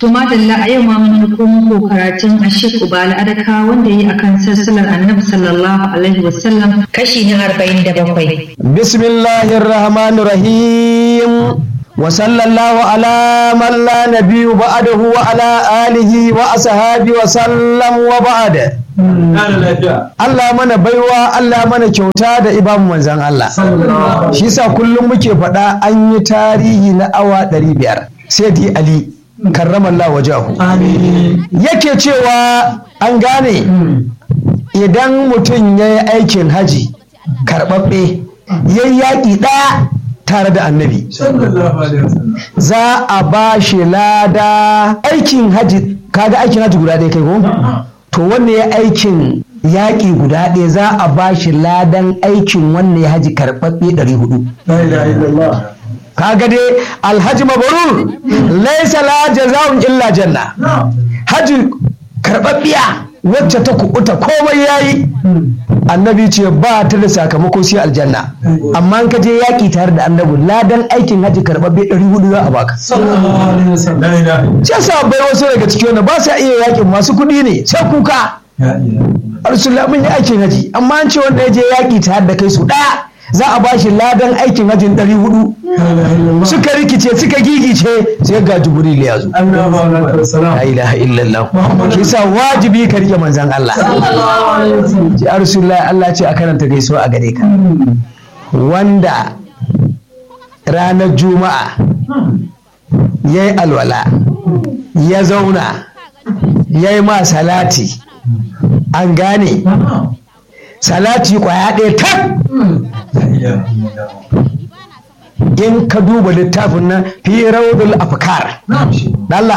To madalla a yau ma mun ko muku karatun Ashik Ubala Adaka wanda yi akan sassalar Annabi sallallahu alaihi wasallam kashi na 47. Bismillahir Rahmanir Rahim. Wa sallallahu ala man la nabiyyu ba'dahu wa ala alihi wa ashabi wa sallam wa ba'da. Allah mana baiwa Allah mana kyauta da ibamu manzan Allah. Shi sa kullum muke faɗa an yi tarihi na awa ɗari biyar. Sai di Ali karramallah wajahu. Yake cewa an gane idan mutum ya yi aikin haji karɓaɓɓe ya yi yaƙi ɗaya tare da annabi. Za a ba shi lada aikin haji kaga aikin haji guda ɗaya kai ko? to wanne ya aikin yaƙi guda ɗaya za a ba shi ladan aikin wanne ya haji karɓaɓɓe ɗari hudu. kaga dai alhaji mabarur laisa la jaza'un illa janna haji karɓaɓɓiya wacce ta kuɓuta komai yayi annabi ce ba ta da sakamako sai aljanna amma in ka je yaƙi tare da annabi ladan aikin haji karɓaɓɓe ɗari hudu za a baka sai sa bai wasu daga ciki wanda ba sa iya yaƙin masu kuɗi ne sai kuka Rasulullah mun yi aikin haji amma an ce wanda ya je yaƙi tare da kai su ɗaya za a bashi ladan aikin hajjin ɗari hudu suka rikice suka gigice sai ga jibril ya zo la ilaha illallah shi sa wajibi ka rike manzan Allah ji rasulullah Allah ce a karanta gaisuwa a gare ka wanda ranar juma'a ya yi alwala ya zauna ya yi ma salati an gane salati kwaya ɗaya tak in ka duba littafin nan fi raudul afkar Allah